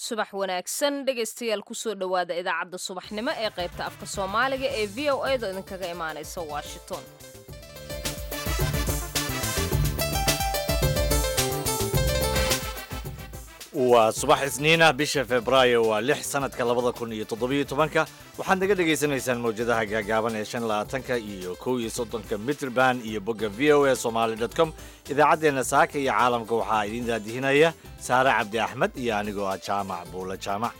subax wanaagsan dhegaystayaal kusoo dhowaada idaacadda subaxnimo ee qaybta afka soomaaliga ee v o a da idinkaga imaanaysa washington waa subax isniinah bisha febraayo waa lix sanadka labada kun iyo toddobiyo tobanka waxaad naga dhagaysanaysaan mawjadaha gaagaaban ee shan labaatanka iyo kow iyo soddonka mitrband iyo bogga v o a somaali dot com idaacaddeenna saaka iyo caalamka waxaa idiin daadihinaya saare cabdi axmed iyo anigoo ah jaamac buula jaamac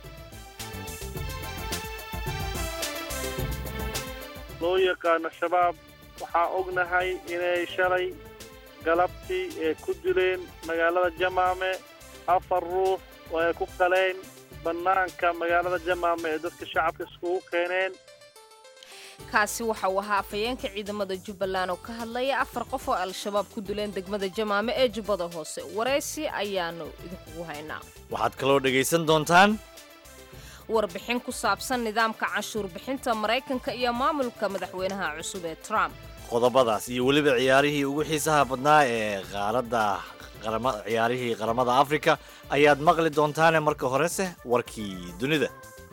loo yaqaano shabaab waxaa ognahay inay shalay galabtii ee ku dileen magaalada jamaame afar ruux oo ay ku qaleen bannaanka magaalada jamaame ee dadka shacabka iskugu keeneen kaasi waxa uu ahaa afhayeenka ciidamada jubbaland oo ka hadlaya afar qof oo al-shabaab ku dileen degmada jamaame ee jubbada hoose waraysi ayaanu idinkugu haynaa waxaad kaloo dhegaysan doontaan warbixin ku saabsan nidaamka canshuur bixinta maraykanka iyo maamulka madaxweynaha cusub ee trump qodobadaas iyo weliba ciyaarihii ugu xiisaha badnaa ee qaaradda ciyaarihii qaramada afrika ayaad maqli doontaane marka horese warkii dunida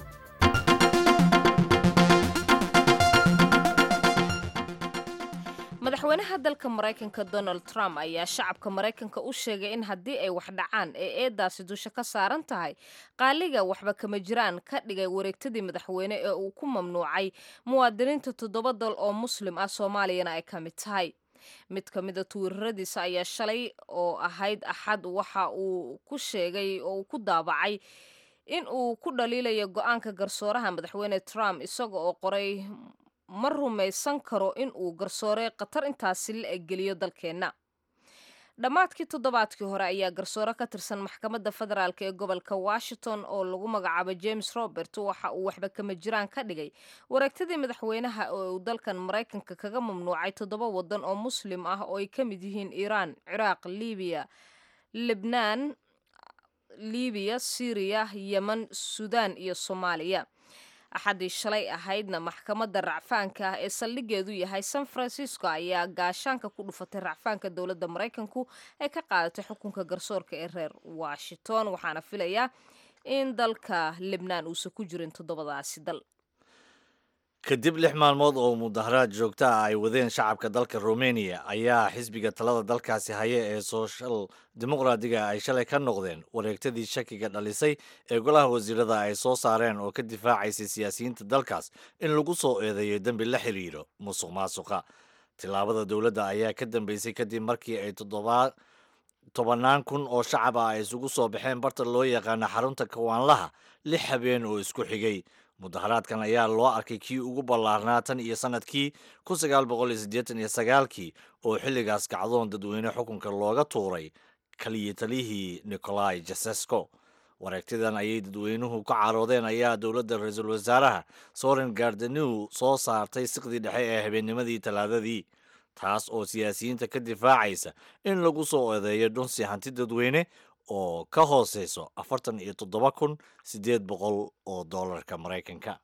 madaxweynaha dalka maraykanka donald trump ayaa shacabka maraykanka u sheegay in haddii ay wax dhacaan ee eedaasi dusha ka saaran tahay qaaliga waxba kama jiraan ka dhigay wareegtadii madaxweyne ee uu ku mamnuucay muwaadiniinta toddoba dal oo muslim ah soomaaliyana ay ka mid tahay mid ka mida tuwiiraradiisa ayaa shalay oo ahayd axad waxa uu ku sheegay oo uu ku daabacay in uu ku dhaliilayo go-aanka garsooraha madaxweyne trump isaga oo qoray ma rumaysan karo in uu garsoore khatar intaasi la eggeliyo dalkeenna dhammaadkii toddobaadkii hore ayaa garsoore ka tirsan maxkamadda federaalk ee gobolka washington oo lagu magacaabo james robert waxa uu waxba kama jiraan ka dhigay wareegtadii madaxweynaha oo uu dalkan maraykanka kaga mamnuucay toddoba waddan oo muslim ah oo ay ka mid yihiin iiraan ciraaq libiya libnaan libiya syriya yemen suudaan iyo soomaaliya axaddii shalay ahaydna maxkamadda racfaanka ah ee saldhigeedu yahay san francisco ayaa gaashaanka ku dhufatay racfaanka dowladda maraykanku ay ka qaadatay xukunka garsoorka ee reer washington waxaana filayaa in dalka libnaan uusan ku jirin toddobadaasi dal kadib lix maalmood oo mudaharaad joogta ah ay wadeen shacabka dalka romania ayaa xisbiga talada dalkaasi haya ee soshal dimuqraadiga ay shalay ka noqdeen wareegtadii shakiga dhalisay ee golaha wasiirada ay soo saareen oo ka difaacaysay siyaasiyiinta dalkaas in lagu soo eedeeyo dembi la xiriiro musuq maasuqa tillaabada dowladda ayaa ka dambeysay kadib markii ay tobannaan kun oo shacab ah ay isugu soo baxeen barta loo yaqaano xarunta kawaanlaha lix habeen oo isku xigay mudaharaadkan ayaa loo arkay kii ugu ballaarnaa tan iyo sanadkii kun sagaal boqol iyo siddeetan iyo sagaalkii oo xilligaas kacdoon dadweyne xukunka looga tuuray kaliya taliyihii nicolai jasesco wareegtidan ayay dadweynuhu ka caroodeen ayaa dowladda ra-iisul wasaaraha soren gardanew soo saartay siqdii dhexe ee habeennimadii talaadadii taas oo siyaasiyiinta ka difaacaysa in lagu soo eedeeyo dhunsi hanti dadweyne oo ka hooseyso afartan iyo toddoba kun siddeed boqol oo doolarka maraykanka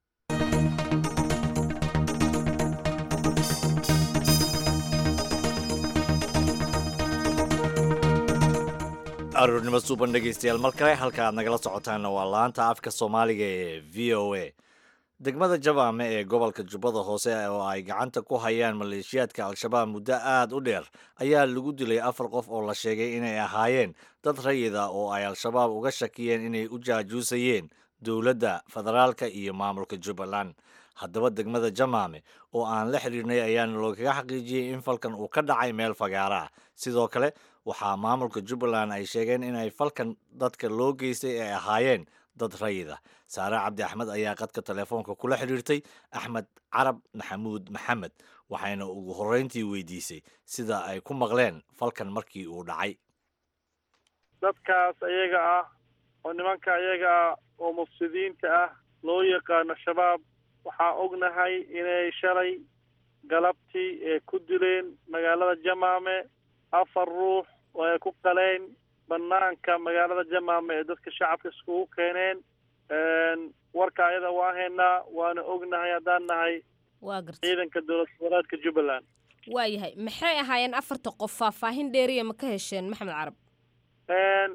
aroornimo suuban dhegaystayaal mar kale halka aad nagala socotaanna waa laanta afka soomaaliga ee v o a degmada jabaame ee gobolka jubbada hoose oo ay gacanta ku hayaan maleeshiyaadka al-shabaab muddo aad u dheer ayaa lagu dilay afar qof oo la sheegay inay ahaayeen dad rayida oo ay al-shabaab uga shakiyeen inay u jaajuusayeen dowladda federaalka iyo maamulka jubbaland haddaba degmada jamaame oo aan la xidhiirnay ayaana loogaga xaqiijiyey in falkan uu ka dhacay meel fagaara ah sidoo kale waxaa maamulka jubbaland ay sheegeen inay falkan dadka loo geystay ay ahaayeen dad rayida saare cabdi axmed ayaa qadka telefoonka kula xidhiirtay axmed carab maxamuud maxamed waxayna ugu horreyntii weydiisay sida ay ku maqleen falkan markii uu dhacay dadkaas ayaga ah oo nimanka ayaga ah oo mufsidiinta ah loo yaqaano shabaab waxaa ognahay inay shalay galabtii ee ku dileen magaalada jamaame afar ruux oo ay ku qaleen banaanka magaalada jamaame ee dadka shacabka iskugu keeneen warka ayada waa haynaa waana ognahay haddaan nahay waa garta ciidanka dowlad goboleedka jubbaland waayahay maxay ahaayeen afarta qof faahfaahin dheeriya ma ka hesheen maxamed carab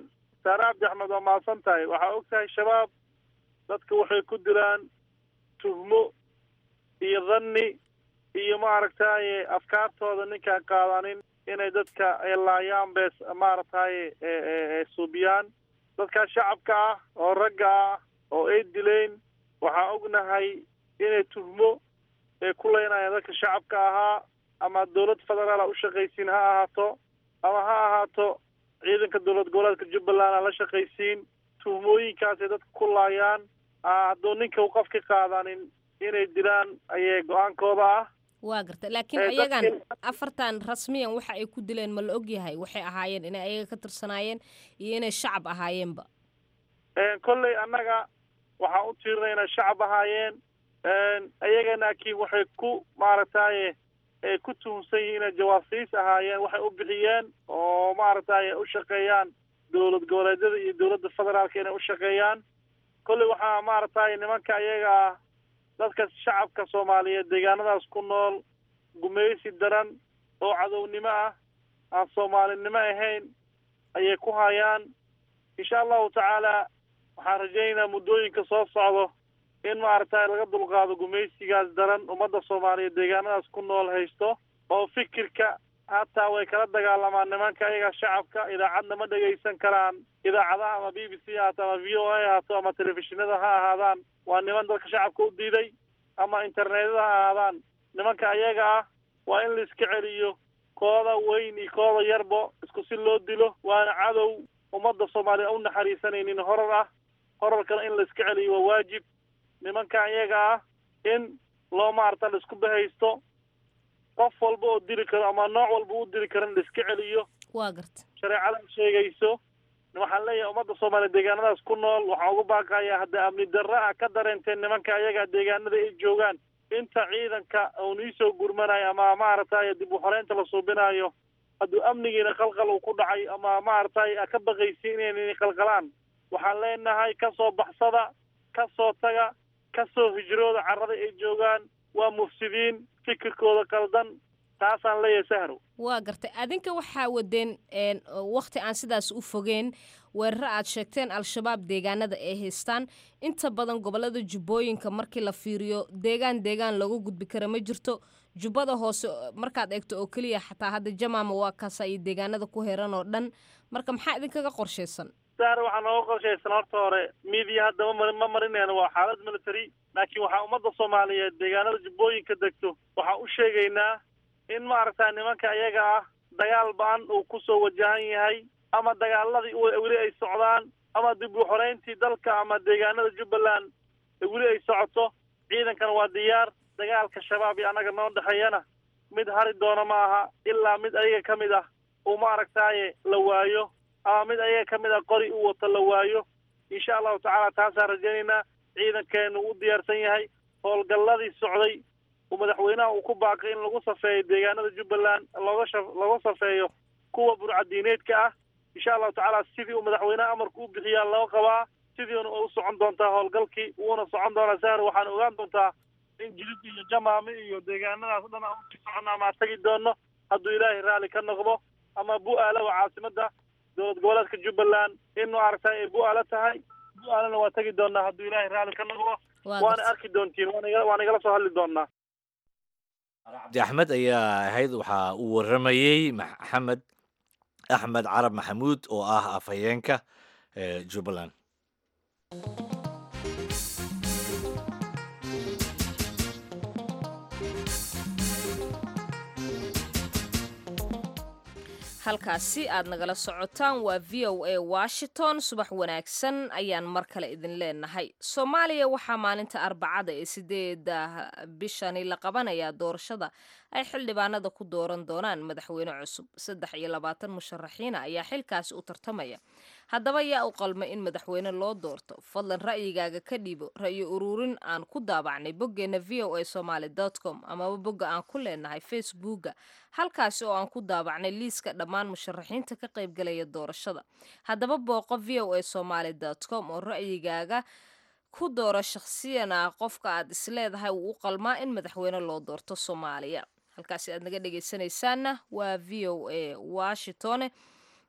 saare cabdi axmed waa mahadsan tahay waxaa og tahay shabaab dadka waxay ku dilaan tuhmo iyo dhanni iyo maaragtaye afkaartooda ninkaan qaadanin inay dadka laayaan bees maaragtaye suubiyaan dadkaa shacabka ah oo ragga ah oo ay dileen waxaa ognahay inay tuhmo ay ku leynayaan dadka shacabka ahaa ama dowlad federaal a u shaqaysiin ha ahaato ama ha ahaato ciidanka dowlad goboleedka jubbaland a la shaqaysiin tuhmooyinkaasay dadka ku laayaan hadduu ninka u qof ka qaadanin inay dilaan ayay go-aankooda ah waa garta laakiin ayagan afartan rasmiyan waxa ay ku dileen ma la ogyahay waxay ahaayeen inay ayaga ka tirsanaayeen iyo inay shacab ahaayeenba kolley annaga waxaan u tiirinay inay shacab ahaayeen ayaga laakiin waxay ku maaragtaye ay ku tuhumsan yihiin inay jawaasiis ahaayeen waxay u bixiyeen oo maaragtaye u shaqeeyaan dowlad goboleedyada iyo dowladda federaalka inay u shaqeeyaan kolley waxaa maaragtaye nimanka ayaga ah dadka shacabka soomaaliyeed deegaanadaas ku nool gumaysi daran oo cadownimo ah aan soomaalinimo ahayn ayay ku hayaan insha allahu tacaala waxaan rajaynaynaa muddooyinka soo socdo in maaragtay laga dulqaado gumaysigaas daran ummadda soomaaliyeed deegaanadaas ku nool haysto oo fikirka hataa way kala dagaalamaan nimanka ayaga shacabka idaacadna ma dhegaysan karaan idaacadaha ama b b c haato ama v o a haato ama telefishinada ha ahaadaan waa niman dadka shacabka u diiday ama internetyada ha ahaadaan nimanka ayaga ah waa in la iska celiyo kooda weyn iyo kooda yarbo isku si loo dilo waana cadow ummadda soomaaliya u naxariisanaynin horar ah horarkana in la iska celiyo waa waajib nimanka ayaga ah in loo maarata la isku bahaysto qof walba oo dili karo ama nooc walba u dili karo in la iska celiyo waa garta shareecada sheegayso waxaan leeyahay ummadda soomaaliya deegaanadaas ku nool waxaan ugu baaqayaa hadda amni darra ah ka dareenteen nimanka ayaga deegaanada ay joogaan inta ciidanka uun iisoo gurmanayo ama maaragtay dib u xoreynta la suubinayo hadduu amnigiina qalqal uu ku dhacay ama maaragtay ka baqaysi inaynan qalqalaan waxaan leenahay ka soo baxsada ka soo taga ka soo hijrooda carrada ay joogaan waa mufsidiin fikirkooda qaldan taasaan leeyahay sahrow waa gartay adinka waxaa wadeen wakti aan sidaas u fogeen weeraro aad sheegteen al-shabaab deegaanada ay haystaan inta badan gobolada jubbooyinka markii la fiiriyo deegaan deegaan looga gudbi kara ma jirto jubbada hoose markaad eegto oo keliya xataa hadda jamaama waa kaasa iyo deegaanada ku heran oo dhan marka maxaa idinkaga qorshaysan sahre waxaa nooga qorshaysan horta hore miidiya hadda ma ma marinayna waa xaalad military laakiin waxaa ummadda soomaaliyeed deegaanada jubbooyinka degto waxaan u sheegaynaa in maaragta nimanka iyaga ah dagaal ba-an uu kusoo wajahan yahay ama dagaaladii weli ay socdaan ama dib u xoreyntii dalka ama deegaanada jubbaland weli ay socoto ciidankana waa diyaar dagaalka shabaab iyo annaga noo dhexeeyana mid hari doona ma aha ilaa mid ayaga ka mid ah uu maaragtaaye la waayo ama mid ayaga ka mid ah qori u wato la waayo insha allahu tacaala taasaan rajaynaynaa ciidankeenu u diyaarsan yahay howlgalladii socday uu madaxweynaha uu ku baaqay in lagu safeeyo deegaanada jubbaland looga sha looga safeeyo kuwa burcadiineedka ah insha allahu tacaala sidii uu madaxweynaha amarku u bixiyaa loo qabaa sidiina u socon doontaa howlgalkii wuuna socon doonaa sahar waxaan ogaan doontaa in jilid iyo jamaame iyo deegaanadaas o dhan aan usii soconno ama tagi doono hadduu ilaahay raalli ka noqdo ama bu-aala waa caasimadda dowlad goboleedka jubbaland in maaragtay ay bu-aalo tahay bu-aalana waa tegi doonaa hadduu ilaahay raalli ka noqdo waana arki doontiin waan igala soo hadli doonaa cabdi axmed ayaa ahayd waxaa uu waramayey maxamed axmed carab maxamuud oo ah afhayeenka jubbaland halkaasi aad nagala socotaan waa v o a washington subax wanaagsan ayaan mar kale idin leenahay soomaaliya waxaa maalinta arbacada ee sideeda bishani la qabanayaa doorashada ay xildhibaanada ku dooran doonaan madaxweyne cusub saddex iyo labaatan musharaxiina ayaa xilkaasi u tartamaya haddaba yaa u qalma in madaxweyne loo doorto fadlan ra'yigaaga ka dhiibo ra'yi ururin aan ku daabacnay boggeena v o a somaly com amaba bogga aan ku leenahay facebooka halkaasi oo aan ku daabacnay liiska dhammaan musharaxiinta ka qaybgalaya doorashada haddaba booqo v o a somaly com oo ra'yigaaga ku dooro shakhsiyan ah qofka aad isleedahay wuu u qalmaa in madaxweyne loo doorto soomaaliya halkaasi aad naga dhegaysanaysaanna waa v o a washington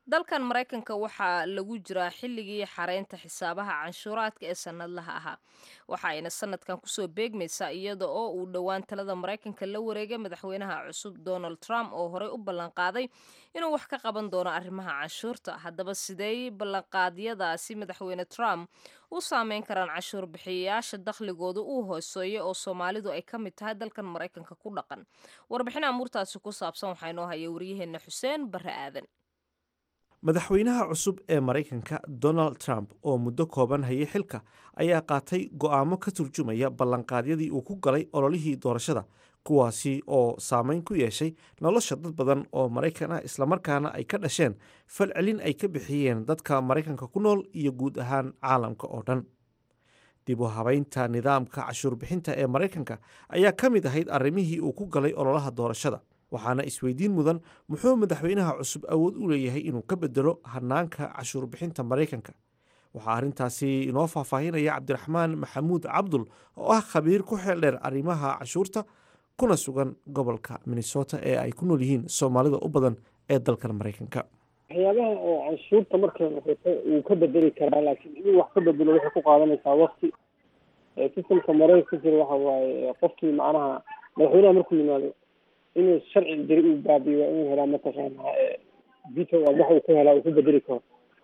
dalkan maraykanka waxaa lagu jiraa xilligii xareynta xisaabaha canshuuraadka ee sanadlaha ahaa waxa ayna sanadkan kusoo beegmaysaa iyada oo uu dhowaan talada maraykanka la wareegay madaxweynaha cusub donald trump oo horey u ballanqaaday inuu wax ka qaban doono arrimaha canshuurta haddaba sidey ballanqaadyadaasi madaxweyne trump u saameyn karaan canshuur bixiyayaasha dakhligooda uu hooseeyo oo soomaalidu ay ka mid tahay dalkan maraykanka ku dhaqan warbixin amuurtaasi ku saabsan waxaa inoo haya waryaheena xuseen barre aadan madaxweynaha cusub ee maraykanka donald trump oo muddo kooban hayay xilka ayaa qaatay go'aamo ka turjumaya ballanqaadyadii uu ku galay ololihii doorashada kuwaasi oo saameyn ku yeeshay nolosha dad badan oo maraykan ah islamarkaana ay ka dhasheen falcelin ay ka bixiyeen dadka maraykanka ku nool iyo guud ahaan caalamka oo dhan dib u habaynta nidaamka cashuur bixinta ee maraykanka ayaa ka mid ahayd arrimihii uu ku galay ololaha doorashada waxaana isweydiin mudan muxuu madaxweynaha cusub awood u leeyahay inuu ka bedelo hanaanka cashuur bixinta maraykanka waxaa arrintaasi inoo faahfaahinaya cabdiraxmaan maxamuud cabdul oo ah khabiir ku xeel dheer arrimaha cashuurta kuna sugan gobolka minnesota ee ay ku nool yihiin soomaalida u badan ee dalkan maraykanka waxyaabaha oo canshuurta markay noqoto wuu ka bedeli karaa laakiin inuu wax ka bedelo waxay ku qaadanaysaa wakti sistamka maraykanka ka jira waxa waaye qofkii macnaha madaxweynaha markuu yimaado inuu sharci jiri uu baabiyo waa inuu helaa mataqaana veto wax uu ku helaa uu ku bedeli karo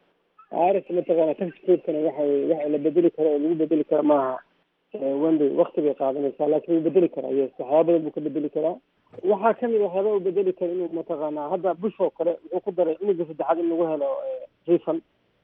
rs mataqaana tax codekana waxa weye wax la bedeli karo oo lagu bedeli karo maaha wenday wakti bay qaadanaysaa laakiin wuu bedeli karaa yes waxyaaba badan buu ka bedeli karaa waxaa kamid waxyaaba uu bedeli karo inuu mataqaana hadda bush oo kale wuxuu ku daray cunuga saddexaad in lagu helo refund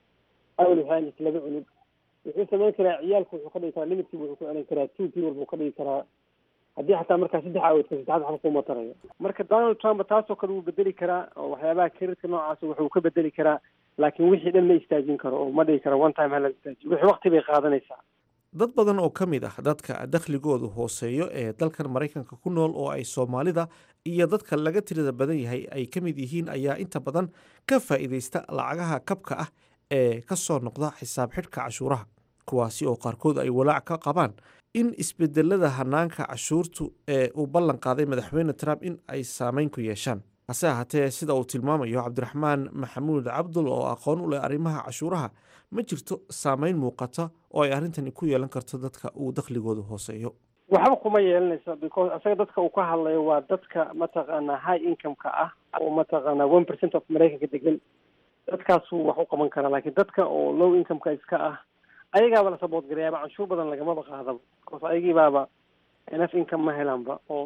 awel waxay ahayd laba cunug wuxuu samayn karaa ciyaalku wuxuu ka dhigi karaa limitkiibu wuxuu ku celin karaa two people buu ka dhigi karaa haddii xataa markaa saddex aawodka saddexaad waxba kuma tarayo marka donald trump taasoo kale wuu bedeli karaa oo waxyaabaha karirka noocaas wuxuu ka bedeli karaa laakiin wixii dhan ma istaajin karo oo ma dhigi kara one time hala istaajiyo wixii wakti bay qaadanaysaa dad badan oo ka mid ah dadka dakhligoodu hooseeyo ee dalkan maraykanka ku nool oo ay soomaalida iyo dadka laga tirada badan yahay ay ka mid yihiin ayaa inta badan ka faa'iidaysta lacagaha kabka ah ee ka soo noqda xisaab xidhka cashuuraha kuwaasi oo qaarkood ay walaac ka qabaan in isbedelada hanaanka cashuurtu ee uu ballan qaaday madaxweyne trump in ay saameyn ku yeeshaan hase ahaatee sida uu tilmaamayo cabdiraxmaan maxamuud cabdul oo aqoon u leh arrimaha cashuuraha ma jirto saameyn muuqata oo ay arrintani ku yeelan karto dadka uu dakhligoodu hooseeyo waxba kuma yeelanayso because isaga dadka uu ka hadlayo waa dadka mataqaana high income-ka ah oo mataqaana one percent of maraykanka degan dadkaasuu wax u qaban karaa laakiin dadka oo low income-ka iska ah ayagaaba la sabood garayaaba canshuur badan lagamaba qaadaba because ayagiibaaba enough income ma helaanba oo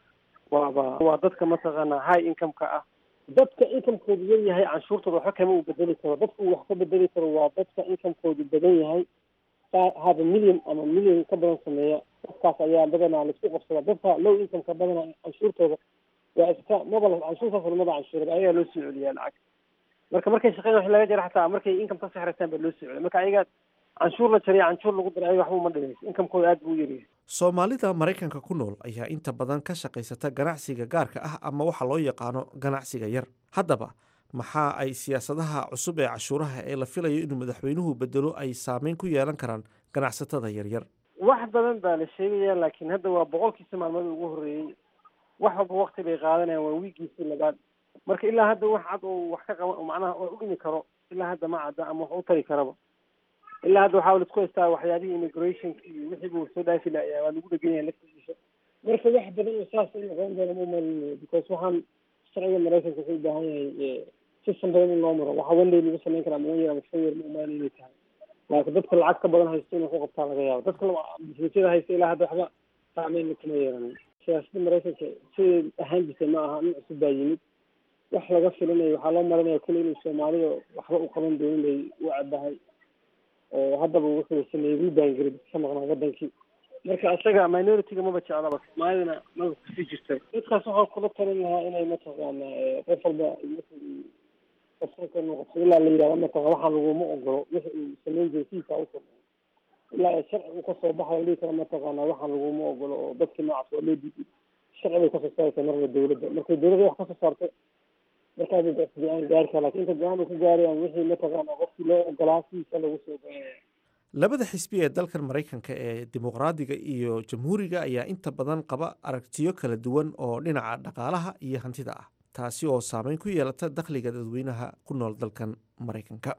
waaba waa dadka mataqaana high income-ka ah dadka incomekoodu yar yahay canshuurtooda waxba kama uu bedeli karo dadka uu wax ka bedeli karo waa dadka incomekoodu badan yahay haba million ama million ka badan sameeya dadkaas ayaa badanaa laisku qabsada dadka low income-ka badanaa canshuurtooda waa iska maba canshuurtaas lamada canshuurada ayagaa loo soo celiyaa lacag marka markay shaqeyn wax laga jara xataa markay income ka sexrataan baa loo soo celiya marka ayagaa canshuur la jariya canshuur lagu daray ayaga waxba uma dhimayso incomekooda aad buu u yaryahay soomaalida maraykanka ku nool ayaa inta badan ka shaqaysata ganacsiga gaarka ah ama waxa loo yaqaano ganacsiga yar haddaba maxaa ay siyaasadaha cusub ee cashuuraha ee la filayo inuu madaxweynuhu bedelo ay saameyn ku yeelan karaan ganacsatada yaryar wax badan baa la sheegaya laakiin hadda waa boqolkiisa maalmood ugu horreeyey wax walba wakti bay qaadanayaan waa wiigiisii labaad marka ilaa hadda wax cad oo wax ka qaba macnaha oo u dhimi karo ilaa hadda ma cadda ama wax u tari karaba ilaa hadda waxaa laisku haystaa waxyaabihii immigrationka iyo wixii buu soo dhaafi layaa waa lagu dhegan yahay laftiisa marka wax badan oo saas u noqon doona ma umalinayo because waxaan sharciga maraykanka wuxuu u baahan yahay system badan in loo maro waxa wenday lagu samayn karaa ama yar ama shan yar ma umalin inay tahay laakiin dadka lacag ka badan haysto inuu ku qabtaa laga yaabo dadka businesyada haysta ilaa hadda waxba saameyn kuma yeelan siyaasadda maraykanka siday ahaan jirtay ma aha nin cusub baa yimid wax laga filinayo waxaa loo marinaya kule inuu soomaalida waxba u qaban doonin bay u cabahay oo haddaba wuxuu sameeyey rubangrib ka maqnaa wadankii marka isaga minority-ga maba jeclaba soomaalidana maba kusii jirta dadkaas waxaan kula talin lahaa inay mataqaana qof walba qofka noqoto ilaa la yidhahdo mataqan waxaan laguma ogolo wixi uu samayn jiray sidiisa usoo ilaa ay sharci uu kasoo baxayo dhihi kara mataqaana waxaan laguma ogolo oo dadkii noocaas waa loo diiday sharci bay kasoo saaraysaa marna dawladda markay dawladda wax kasoo saarto markaa bay go-aan gaari kara lakin inta go-aan uu ka gaarayaan wixii mataqaana qofkii loo ogolaa sidiisa lagu soo goynaya labada xisbi ee dalkan maraykanka ee dimuqraadiga iyo jamhuuriga ayaa inta badan qaba aragtiyo kala duwan oo dhinaca dhaqaalaha iyo hantida ah taasi oo saameyn ku yeelata dakhliga dadweynaha ku nool dalkan maraykanka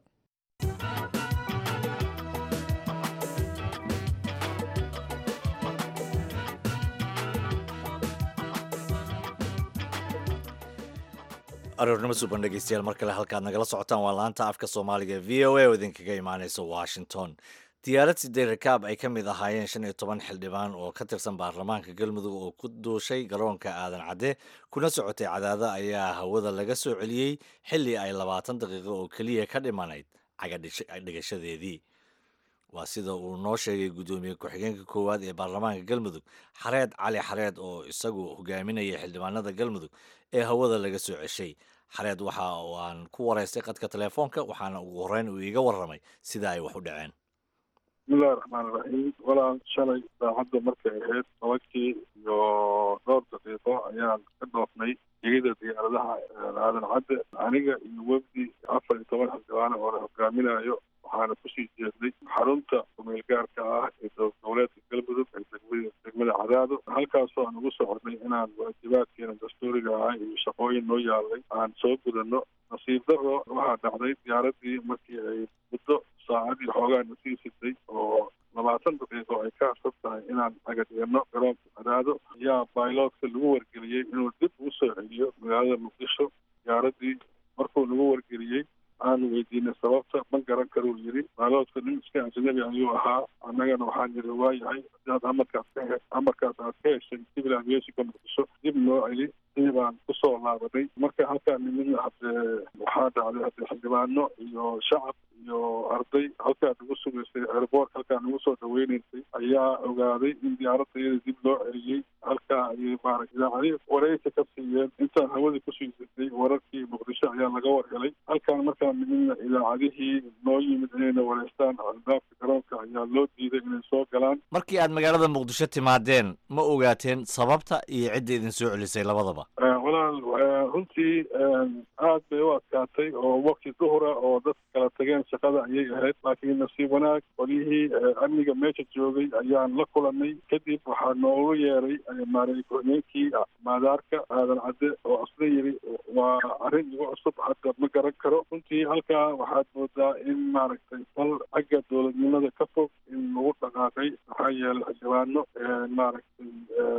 aroornimo suban dhegeystayaal mar kale halkaad nagala socotaan waa laanta afka soomaaliga v o a oo idinkaga imaaneysa washington diyaarad sideed rakaab ay ka mid ahaayeen shan iyo toban xildhibaan oo ka tirsan baarlamaanka galmudug oo ku duushay garoonka aadan cadde kuna socotay cadaada ayaa hawada laga soo celiyey xilli ay labaatan daqiiqo oo keliya ka dhimanayd cagadhigashadeedii waa sida uu noo sheegay guddoomiye ku-xigeenka koowaad ee baarlamaanka galmudug xareed cali xareed oo isagu hogaaminaya xildhibaanada galmudug ee hawada laga soo ceshay xareed waxa aan ku waraystay qadka telefoonka waxaana ugu horreyn uu iiga warramay sida ay wax u dhaceen bismillahi raxmaan iraxiim walaal shalay saacadda markay ahayd tobankii iyo dhowr daqiiqo ayaan ka dhoofnay gegida diyaaradaha aadan cadde aniga iyo wefdi afar iyo toban xildhibaane oo la hogaaminayo waxaana kusii jeednay xarunta kumeel gaarka ah ee dowladeedka galmudug ee degmada degmada cadaado halkaasoo aan ugu soconay inaan waajibaadkeena dastuuriga ah iyo shaqooyin noo yaalay aan soo gudano nasiib daro waxaa dhacday diyaaradii markii ay muddo saacadii xoogaa na sii sitay oo labaatan daqiiqo ay ka harsan tahay inaan cagadhigano garoonka cadaado ayaa bailotka lagu wargeliyey inuu dib ugu soo celiyo magaalada muqdisho diyaaradii markuu lagu wargeliyey aanu weydiinay sababta ma garan karuu yidhi baaloodka nin iska ajnabi ayuu ahaa annagana waxaan yidhi waayahay hadaad amarkaas ka he amarkaas aad ka heshay civil aviationka muqdisho dib noo celi sidii baan kusoo laabanay marka halkaa nimidna haddee waxaa dhacday haddee xildhibaano iyo shacab iyo arday halkaa nagu sugaysay airboort halkaa nagu soo dhaweynaysay ayaa ogaaday in diyaaradda iyada dib loo celiyey halkaa ayay maarag idaacadii wareysa ka siiyeen intaan hawadii kusii jirtay wararkii muqdisho ayaa laga war helay halkaan markaa nimidna idaacadihii noo yimid inayna wareystaan albaabka garoonka ayaa loo diiday inay soo galaan markii aad magaalada muqdisho timaadeen ma ogaateen sababta iyo cidda idin soo celisay labadaba walaal runtii aad bay u adkaatay oo wakti duhura oo dadka kala tageen shaqada ayay ahayd laakiin nasiib wanaag qolyihii amniga meesha joogay ayaan la kulanay kadib waxaa noogu yeeray maarey ku-xigeenkii maadaarka aadan cadde oo asna yiri waa arrin igu cusub hadda ma garan karo runtii halkaa waxaad moodaa in maaragtay fal xagga dowladnimada ka fog in lagu dhaqaaqay maxaa yeelay xildhibaano maaragtay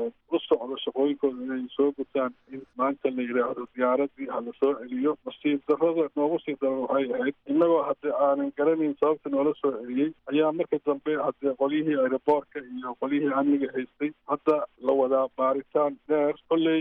u socdo shaqooyinkooda inay soo gutaan in maanta la yidhaahdo diyaaradii ha la soo celiyo nasiib darrada noogu sii daran waxay ahayd innagoo haddii aanan garanayn sababta noola soo celiyey ayaa marka dambe haddee qolyihii aeroboortka iyo qolyihii amniga haystay hadda la wadaa baaritaan dheer kolley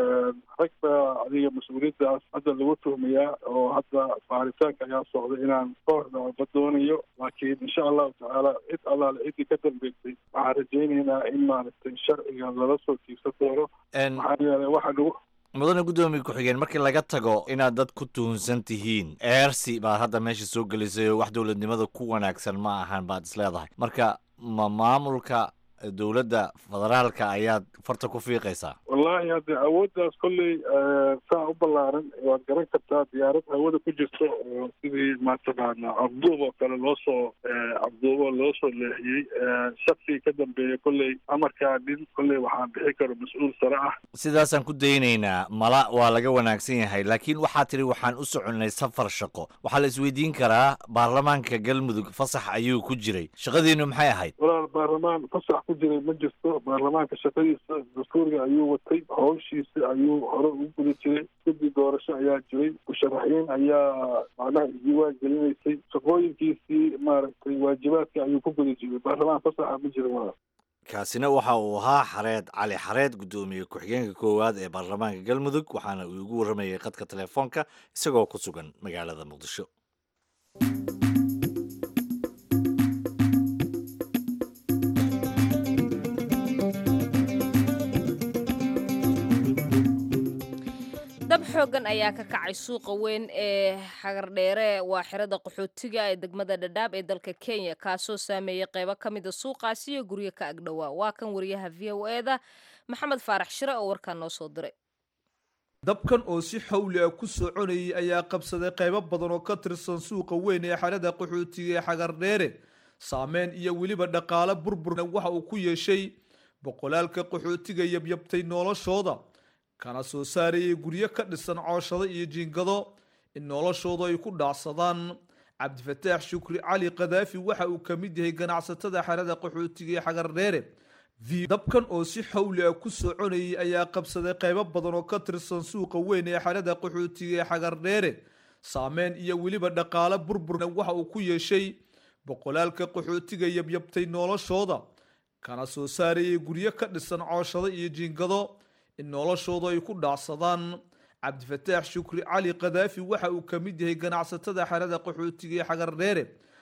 rag baa adiga mas-uuliyaddaas hadda lagu tuhmayaa oo hadda baaritaanka ayaa socda inaan ka hordhacba doonayo laakiin insha allahu tacaala cid allaale ciddii ka dambeysay waxaan rajaynaynaa in maaragtay sharciga lala soo tiigsan doono maxaa yeelay waxa lagu mudane guddoomiye ku-xigeen markii laga tago inaad dad ku tuhunsan tihiin eersi baad hadda meesha soo gelisay oo wax dowladnimada ku wanaagsan ma ahan baad is leedahay marka ma maamulka dowladda federaalka ayaad farta ku fiiqaysaa wallaahi hadde awooddaas kolley saa u ballaaran waad garan kartaa diyaarad hawada ku jirto oo sidii mataqaana cabduub oo kale loo soo cabduubo loo soo leexiyey shaksigii ka dambeeya kolley amarkaa nin kolley waxaan bixi karo mas-uul sare ah sidaasaan ku daynaynaa mala waa laga wanaagsan yahay laakiin waxaa tidhi waxaan u soconnay safar shaqo waxaa la isweydiin karaa baarlamaanka galmudug fasax ayuu ku jiray shaqadiinu maxay ahayd walaal baarlamaan fasax ku jiray ma jirto baarlamaanka shaqadiisa dastuuriga ayuu watay howshiisa ayuu hore ugu guda jiray guddi doorasho ayaa jiray musharaxiin ayaa macnaha isdiiwaan gelinaysay shaqooyinkiisii maaragtay waajibaadka ayuu ku guda jiray baarlamaan fasaxa ma jira walaal kaasina waxa uu ahaa xareed cali xareed guddoomiye ku-xigeenka koowaad ee baarlamaanka galmudug waxaana uu igu warramayay khadka telefoonka isagoo ku sugan magaalada muqdisho dab xoogan ayaa ka kacay suuqa weyn ee xagardheere waa xerada qaxootiga ee degmada dhadhaab ee dalka kenya kaasoo saameeyey qeybo ka mida suuqaasi iyo guryo ka agdhowaa waa kan wariyaha v o eda maxamed faarax shire oo warkaa noo soo diray dabkan oo si xawli ah ku soconayay ayaa qabsaday qaybo badan oo ka tirsan suuqa weyn ee xerada qaxootiga ee xagardheere saameyn iyo weliba dhaqaale burburna waxa uu ku yeeshay boqolaalka qaxootiga yabyabtay noloshooda kana soo saarayay guryo ka dhisan cooshado iyo jiingado in noloshooda ay ku dhaacsadaan cabdifataax shukri cali kadaafi waxa uu ka mid yahay ganacsatada xerada qaxootiga ee xagardheere dabkan oo si xawli ah ku soconayay ayaa qabsaday qaybo badan oo ka tirsan suuqa weyn ee xerada qaxootiga ee xagardheere saameyn iyo weliba dhaqaale burburna waxa uu ku yeeshay boqolaalka qaxootiga yabyabtay noloshooda kana soo saarayay guryo ka dhisan cooshado iyo jiingado in noloshooda ay ku dhaacsadaan cabdifataax shukri cali kadaafi waxa uu ka mid yahay ganacsatada xerada qaxootiga ee xagardheere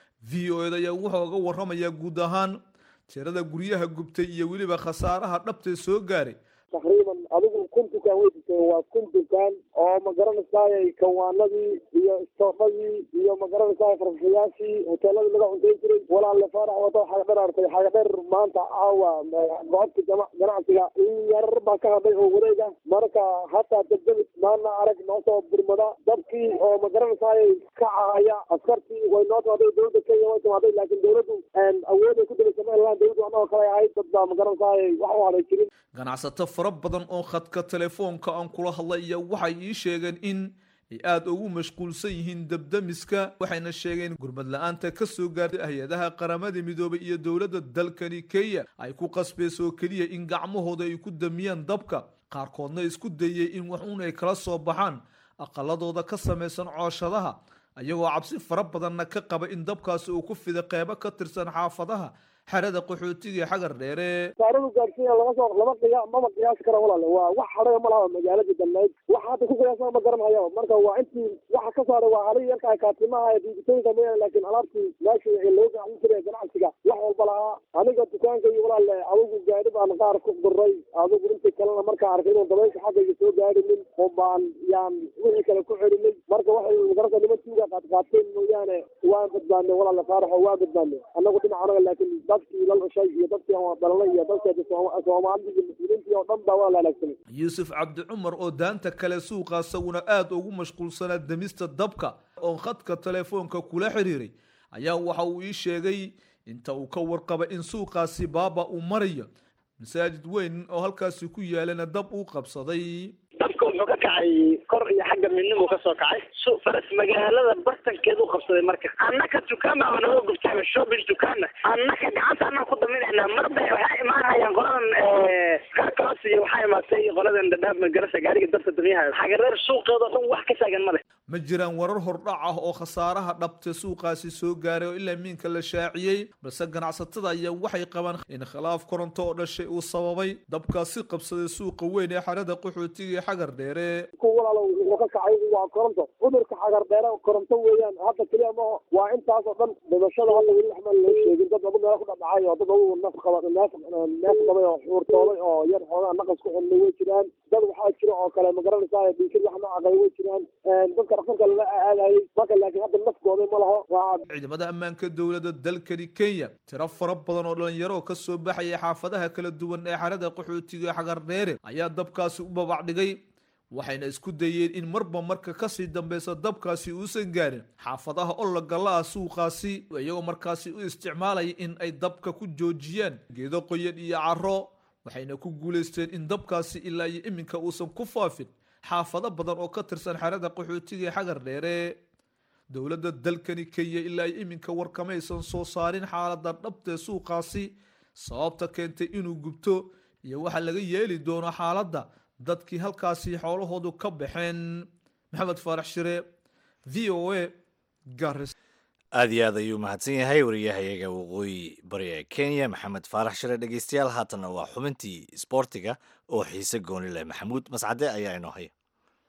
v o eda ayaa wuxuu uga waramayaa guud ahaan tirada guryaha gubtay iyo weliba khasaaraha dhabtee soo gaaray taqriiban adigu kun dukaan wey jirtay waa kun dukaan oo ma garanaysaay kawaanadii iyo istoofadii iyo ma garanaysaay farsayaashii hoteeladii laga cuntayn jiray walaalle faarax wado xagadheer artay xagadheer maanta caawa gocodka jama ganacsiga in yar baa ka hadhay oo wareega marka hataa degdegis maana arag noo soo burmada dabkii oo ma garanaysaay ka cahaya askartii way noo timaaday dowladda kenya way timaaday laakiin dowladdu awooday ku dabaysameen lahan dowladdu anagoo kale ahayd dad baa ma garanaysaay wax u hadhay jirin ganacsato fara badan oo khadka telefoonka aan kula hadlay iyo waxay ii sheegeen in ay aada ugu mashquulsan yihiin dabdamiska waxayna sheegeen gurmad la-aanta ka soo gaartay hay-adaha qaramada midoobay iyo dowladda dalkani kenya ay ku qasbayso oo keliya in gacmahooda ay ku damiyaan dabka qaarkoodna isku dayay in wax uun ay kala soo baxaan aqaladooda ka samaysan cooshadaha ayagoo cabsi fara badanna ka qaba in dabkaasi uu ku fida qeybo ka tirsan xaafadaha xerada qaxootiga ee xagar dheere saaradu gaarsiiya lama soo lama qiya mama qiyaasi kara walaale waa wax hadhaga ma laha magaaladii dhammayd waxa hadda ku qiyaasana ma garanhayaba marka waa intii waxa ka saaray waa halihii yarka kaatimaha ee diibitooyinka mooyaane laakiin alaabtii meeshii loo gacan jiray ganacsiga wax walba lahaa aniga dukaanka iyo walaale adigu gaadhi baan qaar ku duray adigu intii kalena markaa arkay inuu dabaysha xaggayga soo gaadhinin oo baan yaan wixii kale ku celinay marka waxay magaranta niman tuuga qaadqaateen mooyaane waan badbaadnay walaale faaraxo waan badbaadnay annagu dhinacanaga laakiin dadkii la dhashay iyo dadkii dhalalay iyo dadkeeda soomaalida iyo muslimiintii oo dhan baa waa la halaagsamay yuusuf cabdi cumar oo daanta kale suuqa isaguna aada ugu mashquulsanaa demista dabka oo khadka telefoonka kula xiriiray ayaa waxa uu ii sheegay inta uu ka warqaba in suuqaasi baaba uu marayo masaajid weyn oo halkaasi ku yaalana dab uu qabsaday dabka wuxuu ka kacay kor iyo xagga midnimuu ka soo kacay su faras magaalada bartankeedu qabsaday marka annaka dukaan baa naga gubtay shopping dukaanna annaka gacanta anaan ku daminaynaa marba waxaa imaanayaan qoladan kaakaas iyo waxaa imaatay qoladan dhadhaab magarasa gaariga dabka damiyaha xagareer suuqeeda dhan wax ka taagan ma leh ma jiraan warar hordhac ah oo khasaaraha dhabte suuqaasi soo gaaray oo ilaa miinka la shaaciyey balse ganacsatada ayaa waxay qabaan in khilaaf koronto oo dhashay uu sababay dabkaasi qabsaday suuqa weyn ee xerada qaxootiga ee xagar dheere ku walaalo wuxuu ka kacay waa koronto cudurka xagar dheere koronto weeyaan hadda keliya maaho waa intaas oo dhan dhimashada hadda weli waxbaan loo sheegin dad lagu meelo ku dhadhacay oo dad ugu naf qaba neef neef qabay oo xuurtoobay oo yar xoogaa naqas ku xidhnay way jiraan dad waxaa jira oo kale magaranaysaa dhiikir wax noocaqay way jiraan dadka dhaqanka lala aadayay marka laakiin hadda nafkooday ma laho waa ciidamada ammaanka dowladda dalkani kenya tiro fara badan oo dhalinyaro ka soo baxaya xaafadaha kala duwan ee xerada qaxootiga ee xagar dheere ayaa dabkaasi u babacdhigay waxayna isku dayeen in marba marka kasii dambeysa dabkaasi uusan gaarin xaafadaha ologalla ah suuqaasi iyagoo markaasi u isticmaalaya in ay dabka ku joojiyaan geedo qoyan iyo caro waxayna ku guulaysteen in dabkaasi ilaa iyo iminka uusan ku faafin xaafado badan oo ka tirsan xerada qaxootiga ee xagar dheere dowladda dalkani kenya ilaa iyo iminka warkamaysan soo saarin xaalada dhabtee suuqaasi sababta keentay inuu gubto iyo waxa laga yeeli doono xaaladda dadkii halkaasi xoolahoodu ka baxeen maxamed faarax shire v o a garis aada iyo aad ayuu mahadsan yahay wariyahayaga waqooyi bari ee kenya maxamed faarax shire dhegeystayaal haatanna waa xubintii isboortiga oo xiise gooni leh maxamuud mascade ayaa inoo haya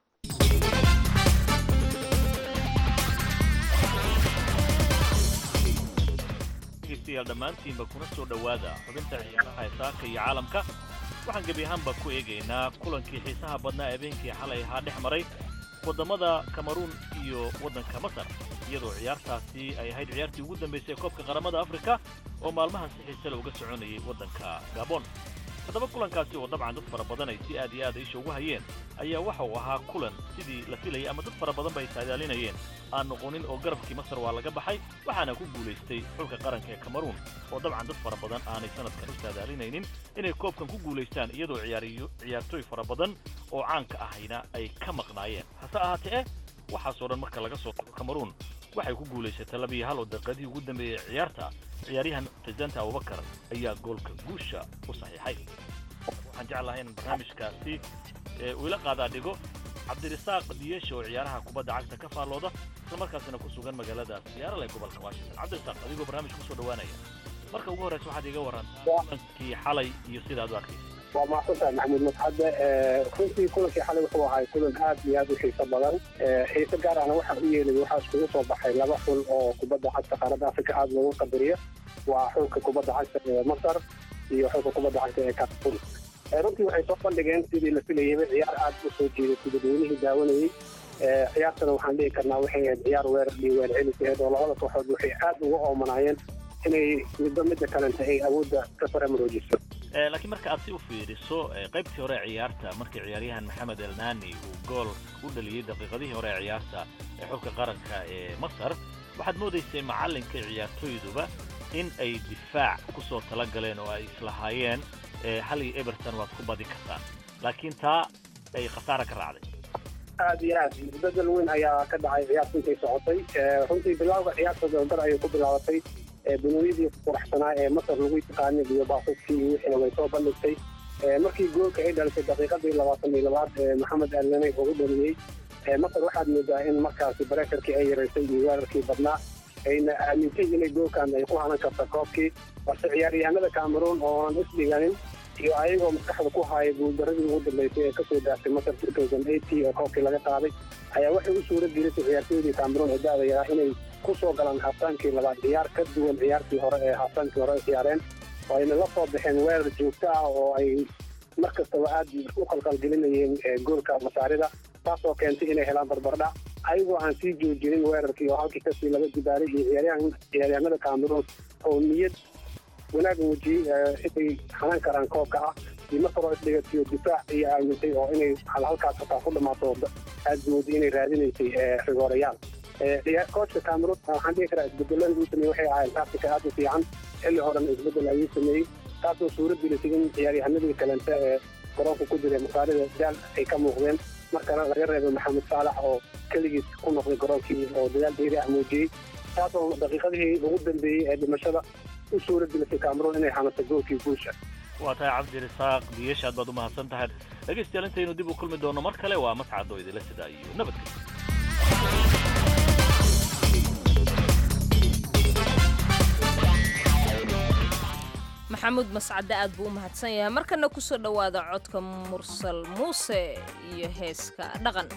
dhegeystayaal dhammaantiinba kuna soo dhowaada xubinta ciyaaraha ee saaka iyo caalamka waxaan gebi ahaanba ku eegaynaa kulankii xiisaha badnaa habeenkii xalay ahaa dhex maray waddamada kameruun iyo waddanka masar iyadoo ciyaartaasi ay ahayd ciyaartii ugu dambaysay koobka qaramada afrika oo maalmahan si xiise le uga soconayay waddanka gabon haddaba kulankaasi oo dabcan dad fara badan ay si aad iyo aad isha ugu hayeen ayaa waxa uu ahaa kulan sidii la filayay ama dad fara badan ba ay saadaalinayeen aan noqonin oo garabkii masar waa laga baxay waxaana ku guulaystay xulka qaranka ee cameruun oo dabcan dad fara badan aanay sanadkan u saadaalinaynin inay koobkan ku guulaystaan iyadoo ciyaariyo ciyaartooy fara badan oo caanka ahayna ay ka maqnaayeen hase ahaatee waxaasoo dhan marka laga soo tago cameruun waxay ku guulaysatay labiyo hal oo daqiiqadihii ugu dambeeyey ciyaarta ciyaaryahan presidenta abubakar ayaa goolka guusha u saxiixay waxaan jeclahay in barnaamijkaasi uu ila qaadaa dhigo cabdirisaaq diyesha oo ciyaaraha kubadda cagta ka faallooda islamarkaasina ku sugan magaalada siyaarale ee gobolka washington cabdirisaaq adigoo barnaamijka kusoo dhawaanaya marka ugu horreysa waxaad iga warrantaa kulankii xalay iyo sida aad u arkaysa waa mahadsantahay maxamuud masxadde runtii kulankii xalay wuxuu ahay kulan aad iyo aad u xiiso badan xiise gaar ahna waxaa u yeelay waxaa iskugu soo baxay laba xul oo kubadda cagta qaaradda afrika aada loogu qadariyo waa xulka kubadda cagta ee masar iyo xulka kubadda cagta ee cameroon runtii waxay soo bandhigeen sidii la filayayba ciyaar aad u soo jeeday dadweynihii daawanayey ciyaartana waxaan dhihi karnaa waxay ahayd ciyaar weerar iyo weer celis ahayd oo labada kooxood waxay aad uga oomanaayeen inay midba midda kalenta ay awoodda ka faramaroojiso laakiin marka aad si u fiiriso qaybtii hore ee ciyaarta markii ciyaaryahan maxamed elnani uu gool u dhaliyey daqiiqadihii hore ee ciyaarta ee xulka qaranka ee masar waxaad moodaysay macallinka ciyaartooyduba in ay difaac ku soo tala galeen oo ay islahaayeen hal iyo eberton waad ku badi kartaan laakiin taa ay khasaara ka raacday aad iyo aad isbedel weyn ayaa ka dhacay ciyaarta intay socotay runtii bilowga ciyaarta dabdar ayay ku bilaabatay buniyadii quraxsanaa ee masar lagu yaqaanay iyo baasaskii iyo wixiina way soo bandhigtay markii goolka ay dhalisay daqiiqadii labaatan iyo labaad ee maxamed alnane ugu dhaliyey masar waxaad moodaa in markaasi bareekarkii ay yaraysay iyo weerarkii badnaa ayna aamintay inay goolkan ay ku hanan karta koobkii balse ciyaaryahanada cameroon oonan isdhiganin iyo ayagoo maskaxda ku haaya guuldaradii ugu dambeysay ee kasoo daastay masar ee koobkii laga qaaday ayaa waxay u suura gelisay ciyaartooydii cameroon ee da-da yaraa inay kusoo galaan haabtaankii labaad ciyaar ka duwan ciyaartii hore ee haabtaankii hore ciyaareen oo ayna la soo baxeen weerar joogto ah oo ay mar kastaba aad u qalqalgelinayeen goolka masaarida taasoo keentay inay helaan barbardhac ayagoo aan sii joojinin weerarkii oo halkii kasii laga dibaalay iyo ciyaaryahan ciyaaryahanada cameroon oo niyad wanaag muujiyey inay hanan karaan koobka ah iyo masaroo isdhigatiyo difaac iyo aamintay oo inay halkaas hataa ku dhammaato aad mooday inay raadinaysay rigoorayaal koochka cameroon waxaan dhihi karaa isbedelada uu sameeyey waxay ahayd tactica aad u fiican xilli horena isbedel ayuu sameeyey taasoo suura gelisay in ciyaaryahanadii kalente ee garoonka ku jiray masaarida daal ay ka muuqdeen markana laga reebay maxamed saalax oo keligiis ku noqday garoonkii oo dadaal dheeri ah muujiyey taasoo daqiiqadihii ugu dambeeyey ee dhimashada u suura gelisay cameroon inay hanato goolkii guusha waa tahay cabdirisaaq diyesha aad baad u mahadsan tahay dhegaystayaal intaynu dib u kulmi doono mar kale waa mascad oo idinla sidaa iyo nabadgelyo maxamuud mascade aad buu u mahadsan yahay markana kusoo dhowaada codka mursal muuse iyo heeska dhaqan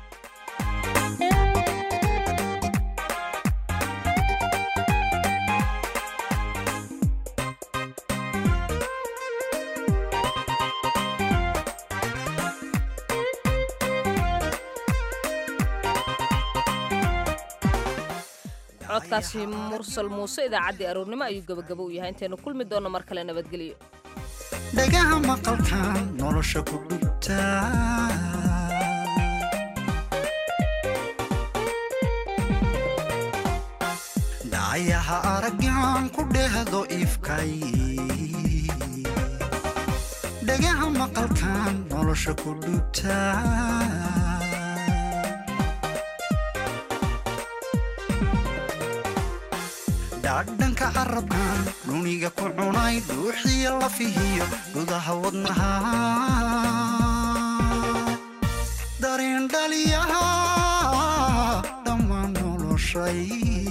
codkaasi mursal muuse idaacaddii aroornimo ayuu gebagabo u yahay intaynu kulmi doonno mar kale nabadgelyo dhagaha maqalkan nolosha ku dhubta dhacayaha araggan ku dhehdo ifkay dhagaha maqalkan nolosha ku dhubta dhadhanka carabkan dhuniga ku cunay dhuuxiyo lafihiyo gudaha wadnaha dareen dhaliyaha dhammaan noloshay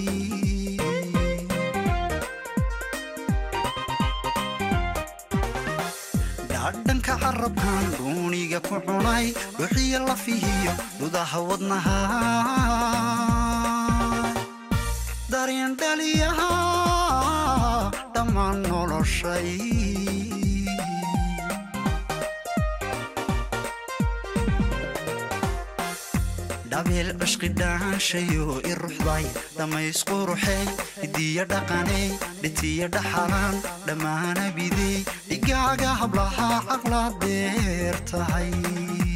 dhadhanka carabkan dhuniga ku cunay dhuuxiyo lafihiyo gudaha wadnaha dareen dhaliyaha dhammaan noloshay dhabeel cishqi dhaanshayo i ruxday dhammaysku ruxey hidiya dhaqaney dhitiya dhaxalaan dhammaana bidey xigaaga hablaha caqla deer tahay